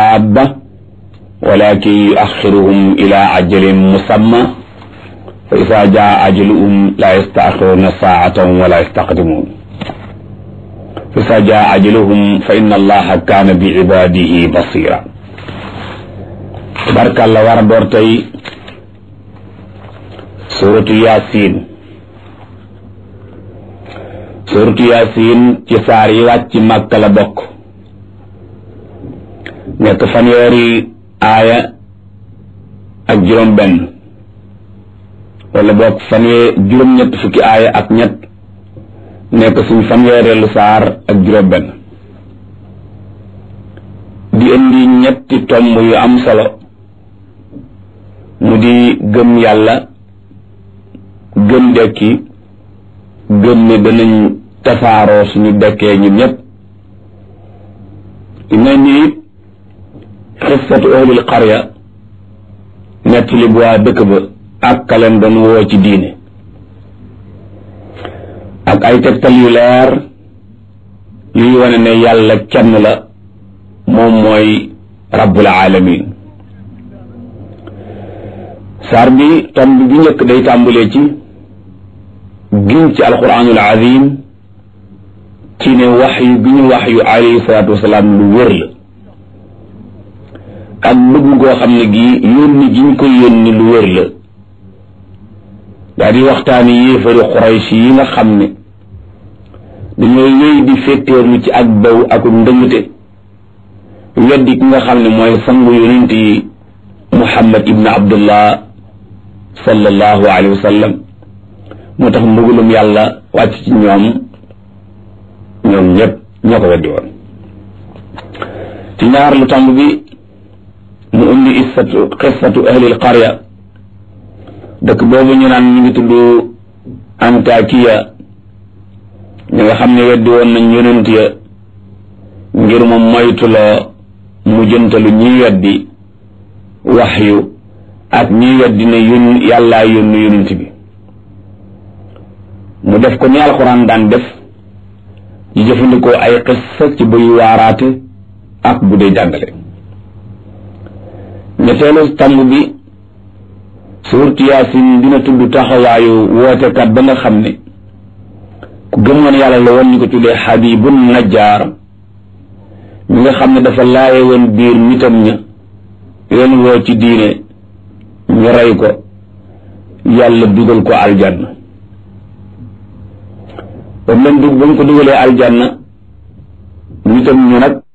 daaba walakin yuaxiruhum ila ajalin musamma fa isa jaa ajaluhum la yastaaxiruna saatan wala yastaqdimun fa isa jaa ajaluhum fa inna allaha kaana bi ibadihi basira tabarkàlla war a door tey suratu yasin suratu yasin ci saar yi wàcc màkka la bokk nekk fanweeri aaya ak juróom benn wala bokk fanwee juróom ñett fukki aaya ak ñett nekk suñ fanweereelu saar ak juróom benn di indi ñetti tomb yu am solo mu di gëm yàlla gëm dekki gëm ne danañ tasaaroo suñu dekkee ñun ñëpp dina ni xissatu ahlil qarya nettali bu waa dëkk ba ak kaleen doon woo ci diine ak ay tegtal yu leer yuy wane ne yàlla kenn la moom mooy rabbul alamin saar bi tomb bi njëkk day tàmbalee ci giñ ci alquranul azim ci ne wax yu bi ñu wax yu alayhi salaatu wasalaam lu wér la ak bëgg goo xam ne gii yónni gi ñu ko yónni lu wér la daa di waxtaani yéefari xuraysi yi nga xam ne dañoo wéy di féttéerlu ci ak baw ak ndëngte weddi ki nga xam ne mooy sangu yonent yi muhammad ibn abdullah sallallahu alayhi wa sallam moo tax mbugalum yàlla wàcc ci ñoom ñoom ñëpp ñoo ko weddi woon ci ñaar lu tomb bi mu indi issatu qissatu ahlil qarya dëkk boobu ñu naan ñu ngi tudd antakiya ñi nga xam ne weddi woon nañ yonent ya ngir mu moytuloo mu jëntalu ñiy weddi waxyu ak ñiy weddi ne yón yàllaa yónni yonent bi mu def ko ni alxuraan daan def di jëfandikoo ay xissa ci buy waaraate ak bu dee jàngale ñetteelu tàmb bi suurtu yaasin dina tudd taxawaayu wootekat ba nga xam ne ku gëmoon yàlla la woon ñu ko tuddee xabibun najjaar mi nga xam ne dafa laaye woon biir nitam ña leen woo ci diine ñu rey ko yàlla dugal ko aljanna ba mu leen dug ba mu ko dugalee aljanna nitam ñu nag